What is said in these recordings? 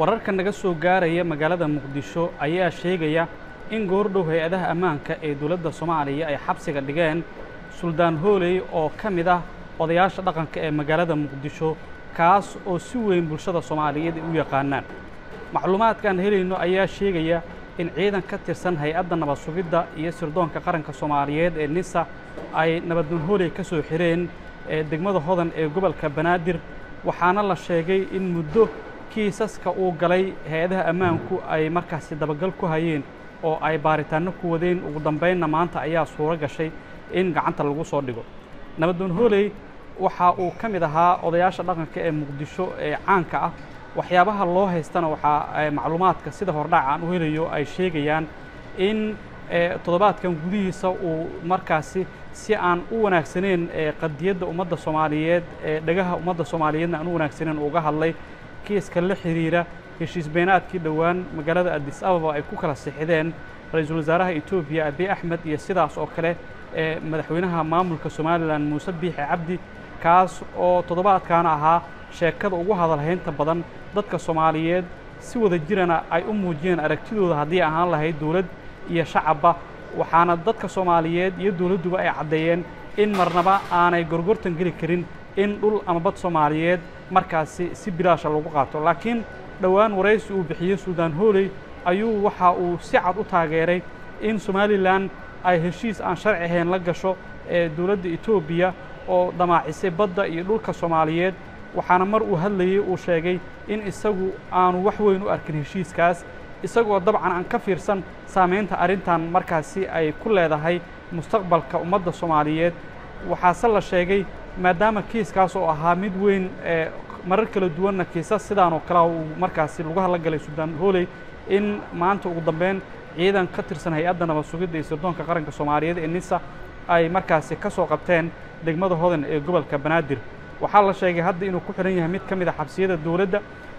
wararka naga soo gaaraya magaalada muqdisho ayaa sheegaya in goordhow hay-adaha ammaanka ee dowladda soomaaliya ay xabsiga dhigeen suldaan hooley oo ka mid ah odayaasha dhaqanka ee magaalada muqdisho kaas oo si weyn bulshada soomaaliyeed ay u yaqaanaan macluumaadkaan helayno ayaa sheegaya in ciidan ka tirsan hay-adda nabad sugidda iyo sirdoonka qaranka soomaaliyeed ee nisa ay nabaddoon hooley ka soo xireen ee degmada hodan ee gobolka banaadir waxaana la sheegay in muddo kiisaska uu galay hay-adaha ammaanku ay markaasi dabagal ku hayeen oo ay baaritaanno ku wadeen ugu dambaynna maanta ayaa suuro gashay in gacanta lagu soo dhigo nabaddoon hooley waxa uu ka mid ahaa odayaasha dhaqanka ee muqdisho ee caanka ah waxyaabaha loo haystana waxaa macluumaadka sida hordhac aan u helayo ay sheegayaan in toddobaadkan gudihiisa uu markaasi si aan u wanaagsaneyn qadiyadda ummadda soomaaliyeed ee dhagaha ummadda soomaaliyeedna aan u wanaagsaneyn uga hadlay kiiska la xiriira heshiis beenaadkii dhowaan magaalada addis ababa ay ku kala sixideen ra-iisul wasaaraha etoobiya abiy axmed iyo sidaas oo kale ee madaxweynaha maamulka somalilan muuse biixi cabdi kaas oo toddobaadkaana ahaa sheekada ugu hadalhaynta badan dadka soomaaliyeed si wada jirana ay u muujiyeen aragtidooda haddii ahaan lahayd dowlad iyo shacabba waxaana dadka soomaaliyeed iyo dowladduba ay caddeeyeen in marnaba aanay gorgortan geli karin in dhul ama bad soomaaliyeed markaasi si bilaasha lagu qaato laakiin dhowaan waraysi uu bixiyey suldaan hooley ayuu waxa uu si cad u taageeray in somalilan ay heshiis aan sharci ahayn la gasho ee dowladda etoobiya oo damaacisay badda iyo dhulka soomaaliyeed waxaana mar uu hadlayey uu sheegay in isagu aanu wax weyn u arkin heshiiskaas isagoo dabcan aan ka fiirsan saamaynta arrintan markaasi ay ku leedahay mustaqbalka ummadda soomaaliyeed waxaase la sheegay maadaama kiiskaas oo ahaa mid weyn ee marar kala duwanna kiisas sidaan oo kalea uu markaasi lagu hadla galay suldaan hooley in maanta ugu dambeyn ciidan ka tirsan hay-adda nabad sugidda iyo sirdoonka qaranka soomaaliyeed ee nisa ay markaasi ka soo qabteen degmada hodan ee gobolka banaadir waxaa la sheegay hadda inuu ku xihan yahay mid ka mid a xabsiyada dowladda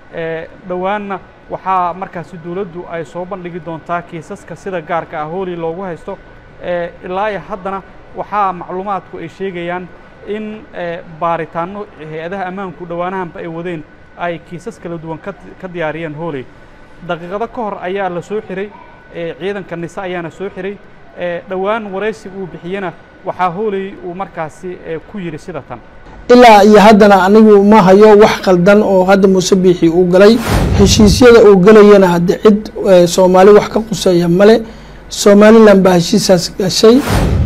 dhowaanna waxaa markaasi dowladdu ay soo bandhigi doontaa kiisaska sida gaarka ah hooley loogu haysto ilaa iyo haddana waxaa macluumaadku ay sheegayaan in baaritaanno hay-adaha ammaanku dhowaanahanba ay wadeen ay kiisas kala duwan ka diyaariyeen hooley daqiiqado ka hor ayaa la soo xiray ciidanka nise ayaana soo xiray dhowaan waraysi uu bixiyena waxaa hooley uu markaasi ku yidhi sida tan ilaa iyo haddana anigu ma hayo wax qaldan oo hadda muuse biixi uu galay heshiisyada uu gelayana hadde cid soomaali wax ka quseeya male somalilan baa heshiisaas gashay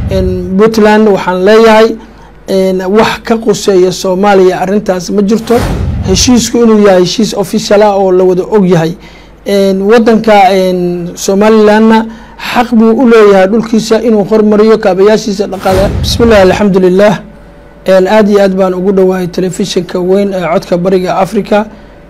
puntland waxaan leeyahay wax ka quseeya soomaaliya arrintaas ma jirto heshiisku inuu yahay heshiis official ah oo la wada og yahay wadanka somalilanna xaq buu u leeyahay dhulkiisa inuu hormariyo kaabayaashiisa dhaqaale bismi llahi alxamdu lilah aada iyo aad baan ugu dhowahay telefishinka weyn ee codka bariga africa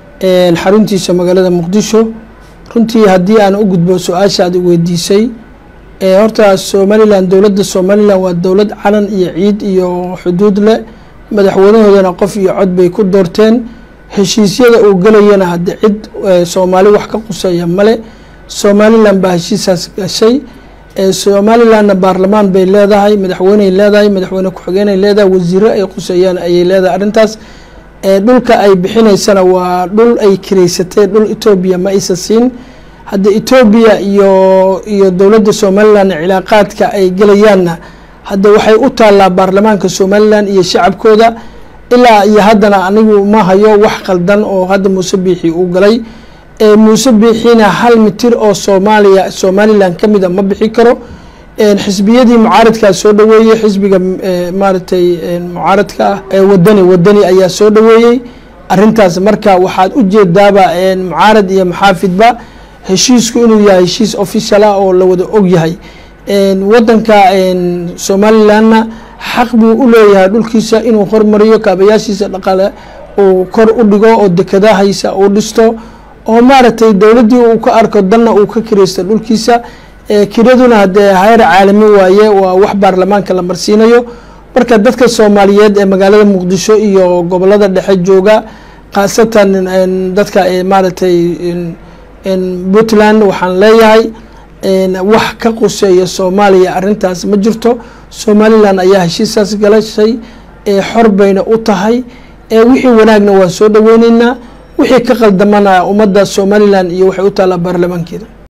xaruntiisa magaalada muqdisho runtii haddii aan u gudbo su-aashaad weydiisay horta somalilan dowladda somalilan waa dowlad calan iyo ciid iyo xuduud leh madaxweynahoodana qof iyo cod bay ku doorteen heshiisyada uu gelayana hadde cid soomaali wax ka quseeya male somalilan baa heshiisaas gashay somalilanna baarlamaan bay leedahay madaxweyney leedahay madaxweyne ku-xigeenay leedahay wasiiro ay quseeyaan ayay leedahay arrintaas dhulka ay bixineysana waa dhul ay kireysatay dhul etoobiya ma aysa siin hadda etoobiya iyo iyo dowladda somalilan cilaaqaadka ay gelayaanna hadda waxay u taallaa baarlamaanka somalilan iyo shacabkooda ilaa iyo haddana anigu ma hayo wax qaldan oo hadda muuse biixi uu galay muuse biixina hal mitir oo soomaaliya somalilan ka mida ma bixi karo xisbiyadii mucaaradkaa soo dhaweeyey xisbiga maaragtay mucaaradka ah wadani wadani ayaa soo dhaweeyey arintaas marka waxaad u jeedaaba mucaarad iyo maxaafidba heshiisku inuu yahay heshiis official ah oo la wada og yahay wadanka somalilanna xaq buu u leeyahay dhulkiisa inuu hormariyo kaabayaashiisa dhaqaale uu kor u dhigo oo dekedahaysa uu dhisto oo maaragtay dowladdii uu ka arko danna uu ka kiraysto dhulkiisa kiraduna haddee hayr caalami waaye waa wax baarlamaanka la marsiinayo marka dadka soomaaliyeed ee magaalada muqdisho iyo gobolada dhexe jooga khaasatan dadka maaragtay puntland waxaan leeyahay wax ka quseeya soomaaliya arrintaas ma jirto somalilan ayaa heshiisaas galashay xor bayna u tahay wixii wanaagna waan soo dhaweyneynaa wixii ka qaldamana ummadda somalilan iyo waxay u taallaa baarlamaankeeda